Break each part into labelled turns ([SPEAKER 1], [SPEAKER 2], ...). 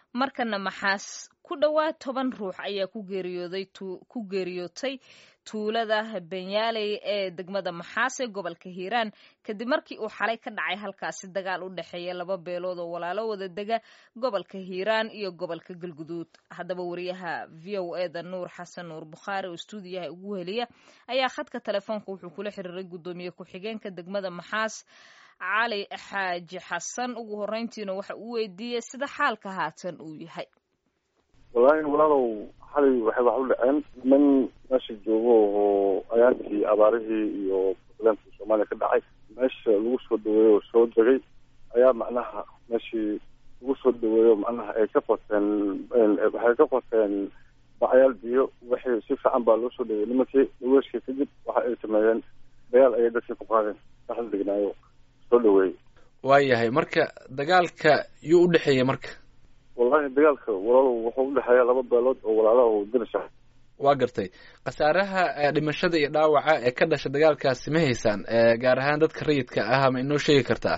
[SPEAKER 1] markana maxaas ku dhowaad toban ruux ayaa ku geeriyooday ku geeriyootay tuulada benyaaley ee degmada maxaas ee gobolka hiiraan kadib markii uu xalay ka dhacay halkaasi dagaal u dhexeeya laba beelood oo walaalo wada dega gobolka hiiraan iyo gobolka galguduud haddaba wariyaha v o eda nuur xasan nuur bukhaari oo stuudiyaha ugu heliya ayaa khadka telefoonka wuxuu kula xiriiray guddoomiye ku-xigeenka degmada maxaas cali xaaji xasan ugu horeyntiina waxa uu weydiiyey sida xaalka haatan uu yahay
[SPEAKER 2] wallaahi walaalow xalay waxay wax u dhaceen niman meesha joogo oo ayaantii abaarihii iyo problemkii soomaaliya ka dhacay meesha lagu soo dhaweeyo oo soo degay ayaa macnaha meeshii lagu soo dhaweeyo macnaha ay ka qoteen waxay ka qoteen bacyaal biyo wixii si fiican baa loo soo dhaweeyey nimankii dhaweeshkii kadib waxa ay sameeyeen dagaal ayay dadkii ku qaadeen dhaxal degnaayo soo dhaweeyey
[SPEAKER 3] waayahay marka dagaalka yuu u dhexeeyey marka
[SPEAKER 2] wallahi dagaalka walaalow wuxuu udhexeeya laba beelood oo walaalaha dirisha
[SPEAKER 3] waa gartay khasaaraha dhimashada iyo dhaawaca ee ka dhasha dagaalkaasi ma haysaan gaar ahaan dadka rayidka ah ma inoo sheegi kartaa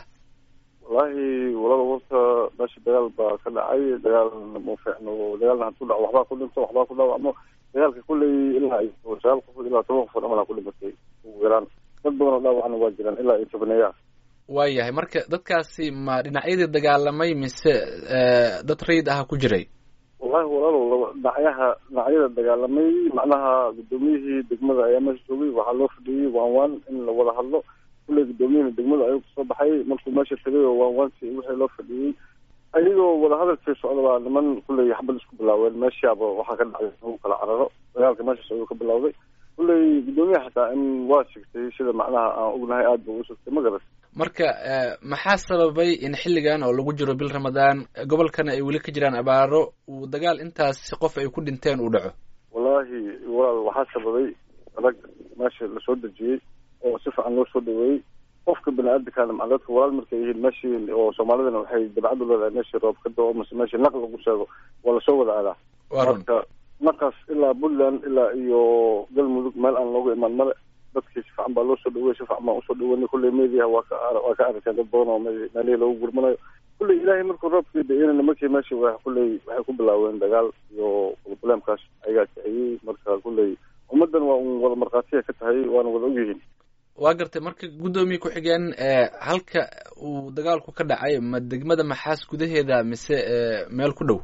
[SPEAKER 2] wallahi walaalow horta meesha dagaal baa ka dhacay dagaalna ma fiicno dagaalna haduu dhaco waxbaa ku dhinto waxbaa ku dhaawacmo dagaalka kulley ilaa iyo sagaal qofood ilaa toban qofood amalaa ku dhimatay ugu yaraan dad badan oo dhaawacna waa jiraan ilaa iyo tobaneeya
[SPEAKER 3] waayahay marka dadkaasi ma dhinacyadii dagaalamay mise dad rayid ah ku jiray
[SPEAKER 2] wallahi walaalow laba dhinacyaha dhinacyada dagaalamay macnaha guddoomiyihii degmada ayaa meesha joogay waxaa loo fadhiyey waan waan in la wada hadlo kulley guddoomiyihina degmada ayuu kasoo baxay markuu meesha tegay oo waan waanti wixii loo fadhiyey ayagoo wadahadalkii socda baa niman kulley xabad isku bilaaween meeshaaba waxaa ka dhacday lagu kala cararo dagaalka meeshaas ayuu ka bilawday kulley guddoomiyaha xataa in waa sigtay sida macnaha aan ognahay aada ba u sigtay ma garat
[SPEAKER 3] marka maxaa sababay in xilligan oo lagu jiro bil ramadaan gobolkana ay weli ka jiraan abaaro uu dagaal intaas qof ay ku dhinteen uu dhaco
[SPEAKER 2] wallahi walaal waxaa sababay rag meesha lasoo dejiyey oo si fiican loo soo dhaweeyey qofka bani-aadamkana maa dadka walaal markay yihiin meeshii oo soomaalidana waxay dabcadu leedahay meeshii roob ka dao mase meeshii naq lagu sheego waa lasoo wada aadaa marka naqaas ilaa puntland ilaa iyo galmudug meel aan looga imaan male dadkii si fiican baa loo soo dhawey si fiican baan usoo dhaweynay kulley mediaha waa ka waa ka aragteen dad badan oo meelihii loogu gurmanayo kulley ilaahay markuu roobkii da-ina nimankii meeshii wa kulley waxay ku bilaaween dagaal iyo problemkaas ayagaa kiciyey marka kulley ummaddan waa un wada markhaatiya ka tahay waana wada ogyihiin
[SPEAKER 3] waa gartay marka guddoomiye ku-xigeen halka uu dagaalku ka dhacay ma degmada maxaas gudaheeda mise meel ku dhow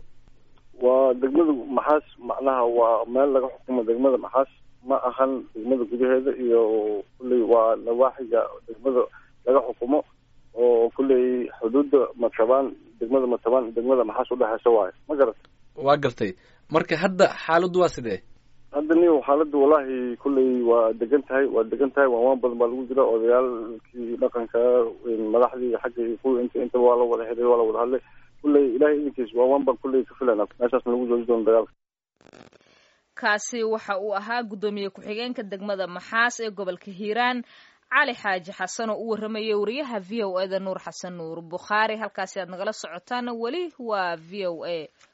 [SPEAKER 2] waa degmada maxaas macnaha waa meel laga xukumo degmada maxaas ma ahan degmada gudaheeda iyo kulley waa nawaaxiga degmada laga xukumo oo kulley xuduudda matabaan degmada matabaan degmada maxaas udhexeysa waayo ma garata
[SPEAKER 3] waa gartay marka hadda xaaladdu waa sidee
[SPEAKER 2] hadda niyo xaaladda wallahi kulley waa degan tahay waa degan tahay waanwaan badan baa lagu jira odayaalkii dhaqanka madaxdii xagga iyo kuwii inta intaba waa la wada xiriir waa la wada hadlay kulley ilahay idinkiis waanwaan baan kulley ka filana meeshaasna lagu jooji doono dagaalka
[SPEAKER 1] kaasi waxa uu ahaa guddoomiye ku-xigeenka degmada maxaas ee gobolka hiiraan cali xaaji xasan oo u warramayay wariyaha v o eda nuur xasan nuur bukhaari halkaasi aad nagala socotaana weli waa v o a